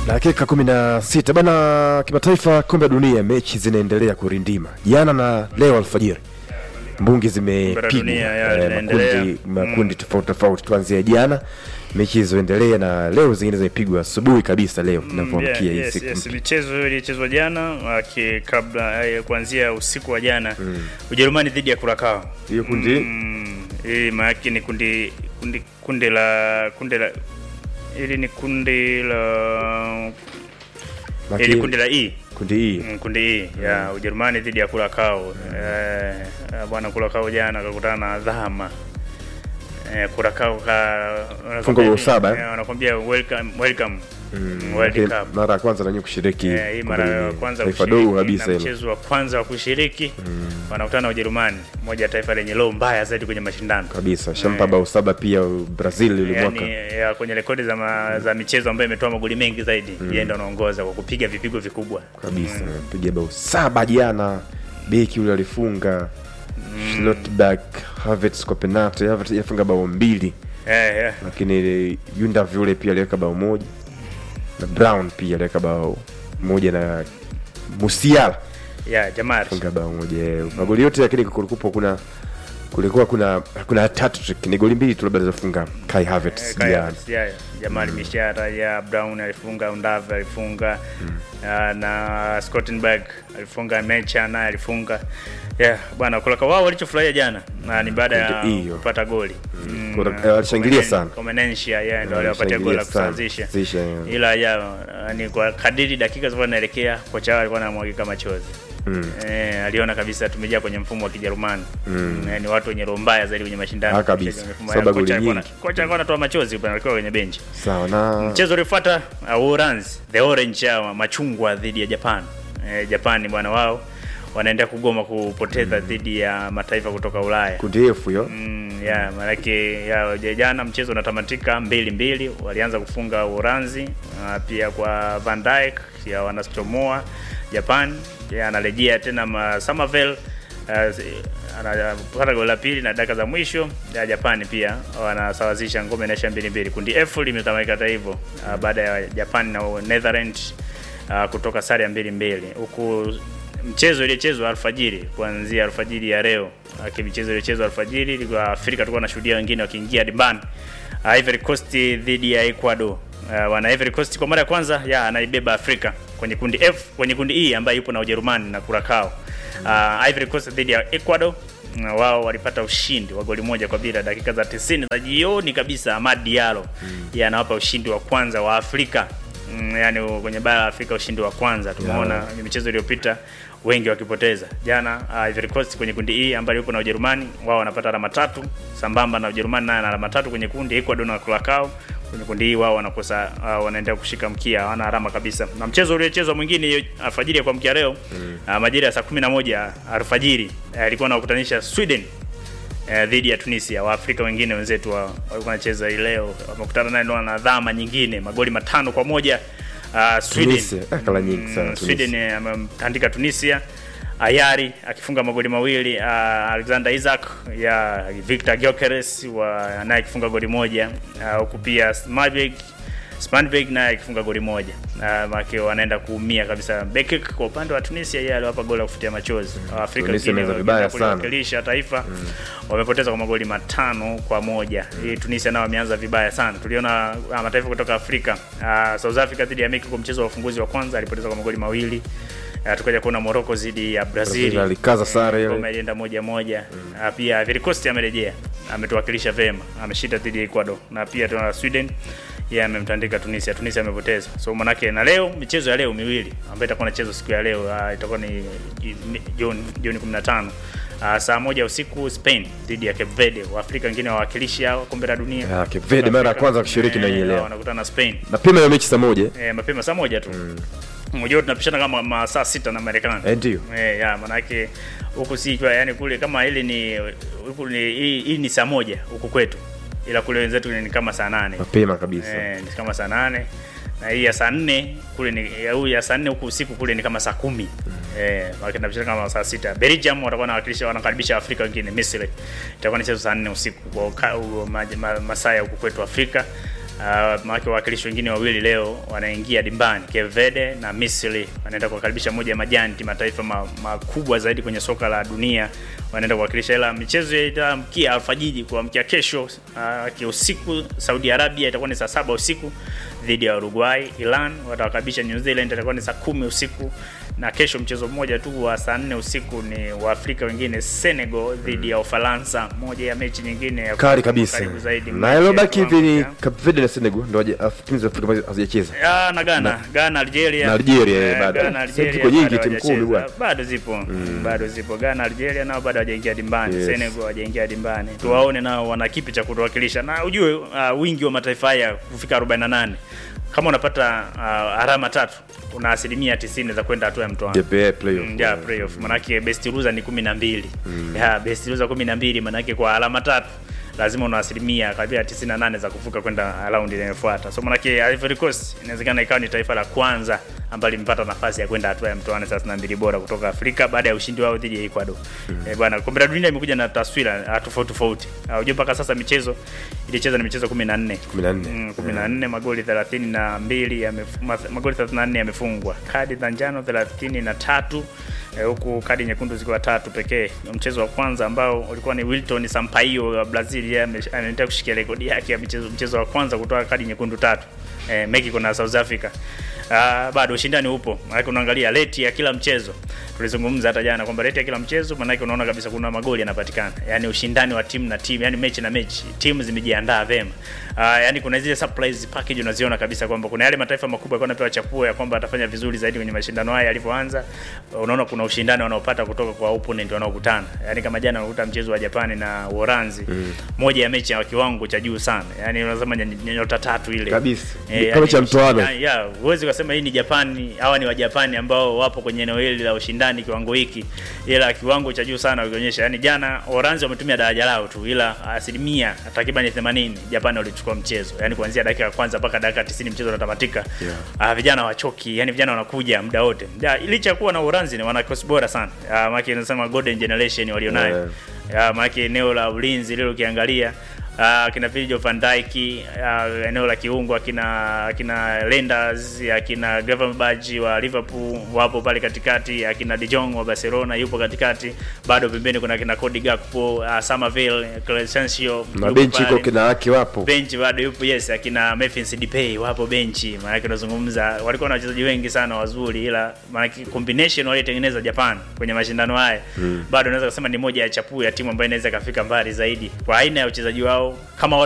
Dakika kumi na sita bana, kimataifa, kombe la dunia, mechi zinaendelea kurindima. Jana na leo alfajiri mbungi zimepigwa dunia, ya, eh, zinaendelea. makundi, makundi tofauti tofauti. Tuanzia jana mechi zilizoendelea na leo zingine zimepigwa asubuhi kabisa leo tunavyoamkia hii yes, siku yes. mpya. Michezo ilichezwa jana aki, kabla eh, kuanzia usiku wa jana Ujerumani dhidi ya Kurakao. Hiyo kundi Mm, hii maana ni kundi kundi kundi la kundi la ili ni kundi la maki- ili kundi la E. kundi hii Mm, kundi hii ya Ujerumani dhidi ya Kurakao. Eh, bwana Kurakao jana akakutana na Dhama. Eh, Kurakao ka Fungo bao saba, eh? eh, wanakwambia welcome welcome Mm, World lakini Cup. mara ya kwanza nanyi kushiriki Eh, hii kombe mara la ya dunia. kwanza taifa kushiriki dogo kabisa na hilo. mchezo wa kwanza wa kushiriki wanakutana na Ujerumani, moja ya taifa lenye low mbaya zaidi kwenye mashindano kabisa shampa bao saba pia Brazil ile yani, mwaka ya, kwenye rekodi za, ma, za michezo ambayo imetoa magoli mengi zaidi yeye ndo anaongoza kwa kupiga vipigo vikubwa kabisa piga bao saba jana beki ule alifunga Schlotterbeck Havertz kwa penalty Havertz alifunga bao mbili eh, eh. lakini Yundav yule pia aliweka bao moja na Brown pia aliweka bao moja na Musiala ya Jamari funga bao moja magoli yote lakini kulikuwa kuna kulikuwa kuna kuna hat-trick ni goli mbili tu labda alizofunga Kai Havertz Eh, Kai jana Havertz, ya, Jamali Mishara ya Brown alifunga, Undav alifunga ah, na Scottenberg alifunga, Mecha naye alifunga. Yeah, bwana kulaka wao walichofurahia jana na ni baada ya Ndio hiyo. kupata goli. Mm, Kuna- eh, walishangilia sana. Comenencia yeah, ndio waliwapatia goli la Walishangilia sana. kusawazisha. Kusawazisha, yeah. Ila ya ni kwa kadiri dakika zilikuwa zinaelekea kocha wao alikuwa anamwagika machozi. Mm. Eh, aliona kabisa tumejaa kwenye mfumo wa Kijerumani. Mm. Eh, ni watu wenye roho mbaya zaidi kwenye mashindano. Ah, kabisa. Kwenye mfumo- Sababu kocha goli alikuwa nyingi. na- Kocha alikuwa anatoa machozi pale alikuwa kwenye benchi. sawa na Mchezo uliofuata uh, Uholanzi, the orange hawa machungwa dhidi ya Japan. Eh, Japan bwana wao wanaendelea kugoma kupoteza dhidi ya mataifa kutoka Ulaya. kundi F hiyo Mm, ya maanake ya jana mchezo unatamatika mbili mbili, walianza kufunga Uholanzi uh, pia kwa Van Dijk ya wanastomoa Japan ya anarejea tena ma Samavel uh, anapata goli la pili na dakika za mwisho ya Japani pia wanasawazisha ngome inaisha mbili mbili. Kundi F limetamatika hata hivyo uh, baada ya Japan na Netherlands uh, kutoka sare ya mbili mbili huku mchezo iliyochezwa alfajiri kuanzia alfajiri ya leo Aki michezo iliyochezwa alfajiri ilikuwa Afrika tulikuwa tunashuhudia wengine wakiingia dimbani uh, Ivory Coast dhidi ya Ecuador uh, wana Ivory Coast kwa mara ya kwanza ya anaibeba Afrika kwenye kundi F kwenye kundi E ambayo ipo na Ujerumani na Curacao uh, Ivory Coast dhidi ya Ecuador na wao walipata ushindi wa goli moja kwa bila dakika za 90 za jioni kabisa. Amad Diallo yeye anawapa ushindi wa kwanza wa Afrika mm, yani kwenye bara la Afrika ushindi wa kwanza. Tumeona kwenye michezo iliyopita wengi wakipoteza. Jana uh, Ivory Coast kwenye kundi E ambayo yupo na Ujerumani, wao wanapata alama tatu sambamba na Ujerumani naye ana alama tatu kwenye kundi. Ecuador na Curacao kwenye kundi hii wao wanakosa uh, wanaendelea kushika mkia, hawana alama kabisa. Na mchezo uliochezwa mwingine hiyo alfajiri ya kuamkia leo mm. uh, majira ya saa 11 alfajiri uh, alikuwa anakutanisha Sweden eh, dhidi ya Tunisia. Waafrika wengine wenzetu wa- walikuwa wanacheza hii leo, wamekutana naye ndo na dhama nyingine, magoli matano kwa moja uh, Sweden. Tunisia, eh, kala nyingi sana Mm, Tunisia. Sweden eh, amemtandika Tunisia. Ayari akifunga magoli mawili, uh, Alexander Isaac ya Victor Gyökeres wa naye akifunga goli moja, uh, huku pia Smalberg Spanberg naye akifunga goli moja. Uh, make wanaenda kuumia kabisa. Bekik kwa upande wa Tunisia yeye aliwapa goli la kufutia machozi. Afrika Tunisia wengine imeweza vibaya wakienda sana. kuliwakilisha taifa wamepoteza kwa magoli matano kwa moja. Hii Tunisia nao wameanza vibaya sana. Tuliona ah, mataifa kutoka Afrika uh, South Africa dhidi ya Mexico, mchezo wa ufunguzi wa kwanza alipoteza kwa magoli mawili. Uh, tukaja kuona Morocco dhidi ya Brazil. Brazil alikaza sare ile. Ngoma ilienda moja moja. Uh, pia Ivory Coast amerejea, ametuwakilisha vema, ameshinda dhidi ya Ecuador na pia tuna Sweden yeye amemtandika Tunisia. Tunisia amepoteza. So manake na leo michezo ya leo miwili ambayo itakuwa inachezwa siku ya leo uh, itakuwa ni Juni Juni 15. Uh, saa moja usiku Spain dhidi ya Cape Verde. Waafrika wengine wawakilishi hao kombe la dunia. Ya, Cape Verde mara ya Afrika, kwanza kushiriki na hii eh, leo. Wanakutana na Spain. mapema hiyo mechi saa moja Eh, mapema saa moja tu. Unajua tunapishana kama masaa sita na Marekani. eh, ndio Eh, ya manake huku si ikiwa yani kule kama hili ni huku ni hii, hii ni saa moja huku kwetu. Ila kule wenzetu ni kama saa nane. mapema kabisa Eh, ni kama saa nane na hii ya saa nne kule ni ya huyu ya saa nne huku usiku kule ni kama saa kumi eh, wakinabishana kama saa sita. Belgium watakuwa wanawakilisha wanakaribisha Afrika wengine Misri, itakuwa ni chezo saa nne usiku kwa ka- u- ma- ma- masaa ya huku kwetu Afrika Uh, maana wawakilishi wengine wawili leo wanaingia dimbani, Cape Verde na Misri wanaenda kuwakaribisha moja ya majanti mataifa ma- makubwa zaidi kwenye soka la dunia, wanaenda kuwakilisha. Ila michezo itaamkia alfajiri kuamkia kesho uh, kiusiku, Saudi Arabia itakuwa ni saa saba usiku dhidi ya Uruguay. Iran watawakaribisha New Zealand, itakuwa ni saa kumi usiku na kesho mchezo mmoja tu wa saa nne usiku ni Waafrika wengine Senegal dhidi ya Ufaransa, moja ya mechi nyingine ya kali kabisa karibu zaidi na mechi ilobaki ya hivi ni kiwango cha- Cape Verde na Senegal ndo haja- afu timu za Afrika ambazo hazijacheza Ah, na Ghana, Ghana, Algeria. Na Algeria, eh, Eh, bado. Ghana, Sasa Algeria ziko nyingi bado timu kumi hawajacheza. bwana. Bado zipo. Bado zipo. Ghana, Algeria nao bado hawajaingia dimbani. Yes. Senegal hawajaingia dimbani. Tuwaone nao wana kipi cha kutuwakilisha. Na ujue uh, wingi wa mataifa haya kufika 48. Kama unapata uh, alama tatu, una asilimia 90 za kwenda hatua ya mtoano. JPA playoff Mm, yeah, playoff. Manake best loser ni 12. Yeah, best loser 12 manake kwa alama tatu lazima una asilimia karibia 98 za kuvuka kwenda round inayofuata. So manake Ivory Coast inawezekana ikawa ni taifa la kwanza ambalo limepata nafasi ya kwenda hatua ya mtoano 32 bora kutoka Afrika baada ya ushindi wao dhidi ya Ecuador. Eh, bwana kombe la dunia imekuja na taswira ah, tofauti tofauti. Uh, unajua mpaka sasa michezo ilicheza ni michezo 14. 14. Mm, 14 magoli 32 yamef- ma- magoli 34 yamefungwa. Kadi za njano 33 eh, huku kadi nyekundu zikiwa tatu pekee. Mchezo wa kwanza ambao ulikuwa ni Wilton Sampaio wa Brazil, yeye ame- anaendelea kushikia rekodi yake ya michezo mchezo wa kwanza kutoa kadi nyekundu tatu. Eh, Mexico na South Africa. Ah, bado ushindani upo. Maana unaangalia rate ya kila mchezo. Tulizungumza hata jana kwamba rate ya kila mchezo maana unaona kabisa kuna magoli yanapatikana. Yaani ushindani wa timu na timu, yani mechi na mechi. Timu zimejiandaa vema. Ah, yani kuna zile surprise package unaziona kabisa kwamba kuna yale mataifa makubwa yalikuwa yanapewa chapuo ya kwamba atafanya vizuri zaidi kwenye mashindano haya yalivyoanza. Unaona kuna ushindani wanaopata kutoka kwa opponent wanaokutana. Yaani kama jana unakuta mchezo wa Japani na Uholanzi, moja ya mechi ya kiwango cha juu sana. Yaani unasema ny- ny- nyota tatu ile. Kabisa. Eh, Ni yani kama cha mtoano. ushindani- ya huwezi kusema hii ni Japani, hawa ni Wajapani ambao wapo kwenye eneo hili la ushindani kiwango hiki, ila kiwango cha juu sana wakionyesha. Yani jana Oranzi wametumia daraja lao tu, ila asilimia takriban 80 Japani walichukua mchezo, yani kuanzia dakika ya kwanza mpaka dakika 90 mchezo unatamatika. Yeah. Ah, vijana wachoki, yani vijana wanakuja muda wote. Ja, licha ya kuwa na Oranzi ni wana kikosi bora sana. Ah, maana inasema golden generation walionayo. Yeah. Ya, maana eneo la ulinzi lile ukiangalia Uh, kina Virgil van Dijk uh, eneo la kiungo akina akina Lenders akina Gravenberch wa Liverpool wapo pale katikati, akina De Jong wa Barcelona yupo katikati, bado pembeni kuna kina Cody Gakpo, uh, Somerville, Crescencio na yupo benchi iko pale. kina haki wapo benchi bado yupo yes, akina Memphis Depay wapo benchi. Maana yake unazungumza walikuwa na wachezaji wengi sana wazuri, ila maana yake combination waliotengeneza Japan kwenye mashindano haya bado naweza kusema ni moja ya chapuo ya timu ambayo inaweza ikafika mbali zaidi kwa aina ya uchezaji wao kama